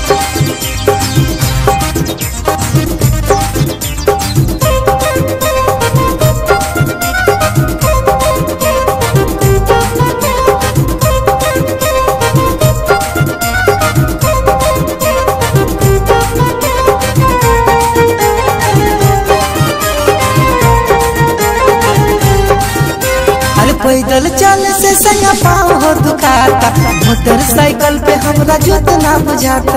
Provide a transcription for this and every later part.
अरे पैदल चल से सैया पाँव हो दुखाता मोटरसाइकिल पे हमरा जोत ना बुझाता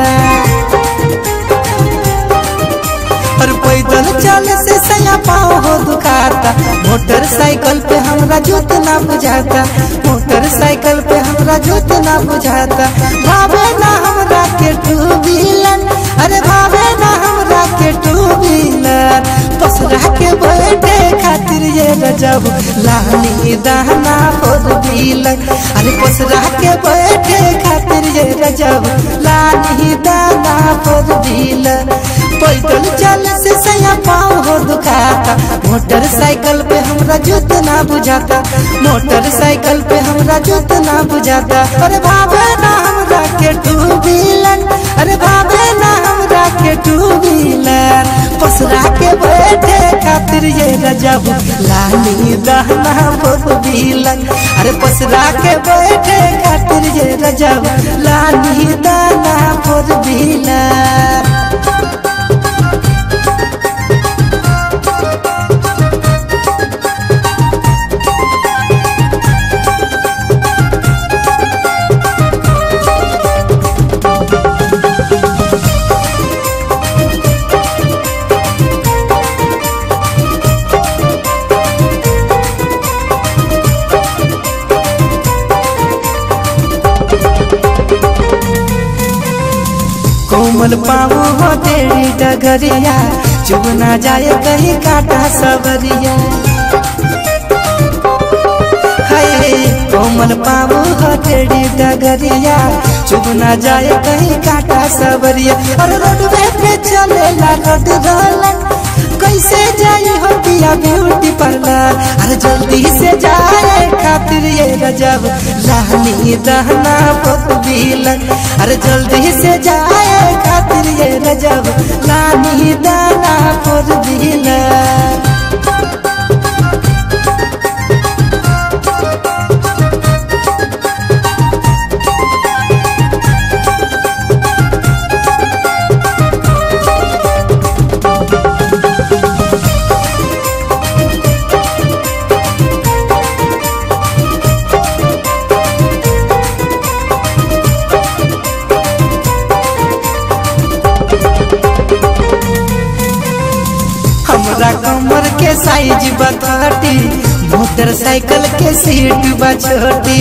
और पैदल चल से सैया पाँव हो दुखाता मोटरसाइकिल पे हमरा जोत ना बुझाता मोटरसाइकिल पे हमरा जोत ना बुझाता भावे ना हमरा के टू व्हीलर अरे भावे ना हमरा के टू व्हीलर पसरा के बैठे खातिर ये रजब लानी दाना फोर व्हीलर अरे पसरा के बैठे खातिर ये रजब लानी दाना फोर व्हीलर पैदल चल से सैया पाँव हो दुखाता मोटरसाइकिल पे हमरा जोत ना बुझाता मोटरसाइकिल पे हमरा जोत ना बुझाता अरे भावे ना हमरा के टू व्हीलर अरे भावे ना हमरा के टू व्हीलर पसरा के बैठे खातिर ये रजब लानी दहना फोर व्हीलर अरे पसरा के बैठे खातिर ये रजब लानी दाना फोर व्हीलर कोमल पाऊ हो तेरी डगरिया चुभ ना जाए कहीं काटा सबरिया हाय कोमल पाऊ हो तेरी डगरिया चुभ ना जाए कहीं काटा सबरिया और रोडवे पे चलेला रोड रोलन कैसे जाई हो पिया ब्यूटी पार्लर अरे जल्दी से जाए खातिर ये गजब लानी दहना पत बिलन अरे जल्दी से जाए खातिर ये गजब लानी दाना पर बिलन हमरा कमर के साइज बतटी मोटरसाइकिल के सीट बछोटी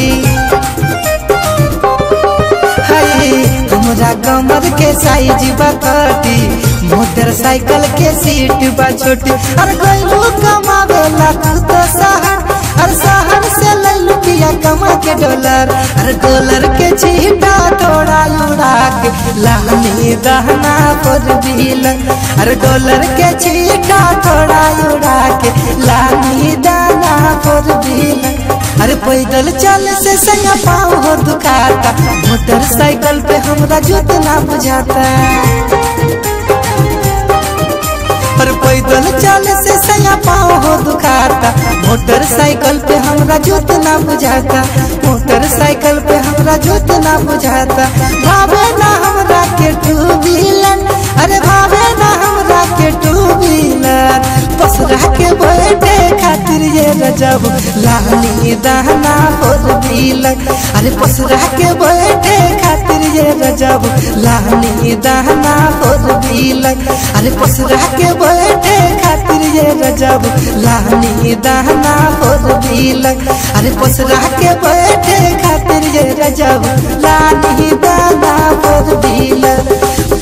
हाय हमरा कमर के साइज बतटी मोटरसाइकिल के सीट बछोटी अरे गइलू कमावेला तू तो शहर अरे शहर से लैलू पिया कमा के डॉलर अरे डॉलर के छीटा थोड़ा उड़ा के लानी दहना पर बिलन अरे डॉलर के छीटा थोड़ा उड़ा के लानी दाना पर बिलन अरे पैदल चल से संगा पाँव हो दुखाता मोटरसाइकिल पे हमरा जोत ना बुझाता पर पैदल चल से सया पाँव हो दुखाता मोटरसाइकिल पे हमरा जोत ना बुझाता मोटरसाइकिल पे हमरा जोत ना बुझाता भावे ना हमरा के टू व्हीलर अरे भावे ना हमरा के टू व्हीलर पसरा के बैठे खातिर ये रजब लानी दाना फोर व्हीलर अरे पसरा के बैठे खातिर ये रजब लानी दाना फोर व्हीलर अरे पसरा के बैठे खातिर ये रजब लानी दाना फोर व्हीलर अरे पसरा के बैठे खातिर ये रजब लानी दाना फोर व्हीलर